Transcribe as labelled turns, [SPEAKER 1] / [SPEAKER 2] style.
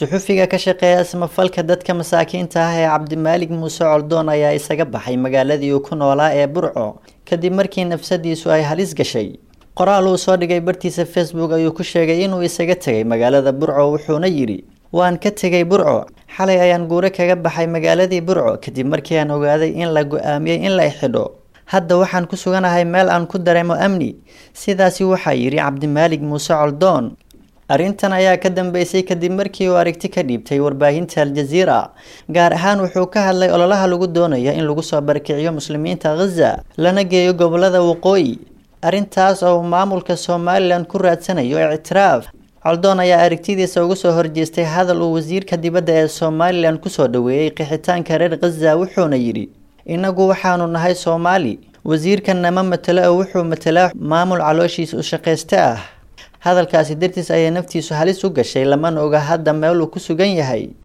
[SPEAKER 1] suxufiga ka shaqeeya samafalka dadka masaakiinta ah ee cabdimaalig muuse coldoon ayaa isaga baxay magaaladii uu ku noolaa ee burco kadib markii nafsadiisu ay halis gashay qoraal uu soo dhigay bartiisa facebook ayuu ku sheegay inuu isaga tegay magaalada burco wuxuuna yidhi waan ka tegay burco xalay ayaan guure kaga baxay magaaladii burco kadib markii aan ogaaday in la go-aamiyey in la xidho hadda waxaan ku suganahay meel aan ku dareemo amni sidaasi waxaa yidhi cabdimaalig muuse coldoon arrintan ayaa ka dambeysay kadib markii uu aragti ka dhiibtay warbaahinta al-jaziira gaar ahaan wuxuu ka hadlay ololaha lagu doonaya in lagu soo barakiciyo muslimiinta khaza lana geeyo gobolada waqooyi arrintaas oo uu maamulka somalilan ku raadsanayo ictiraaf coldoon ayaa aragtidiisa uga soo horjeestay hadal uu wasiirka dibadda ee somalilan kusoo dhaweeyey qixitaanka reer khaza wuxuuna yidhi innagu waxaanu nahay soomaali wasiirkan nama matelo oo wuxuu matelaa maamul calooshiisa u shaqayste ah hadalkaasi dartiis ayay naftiisu halis u gashay lamana oga hadda meel uu ku sugan yahay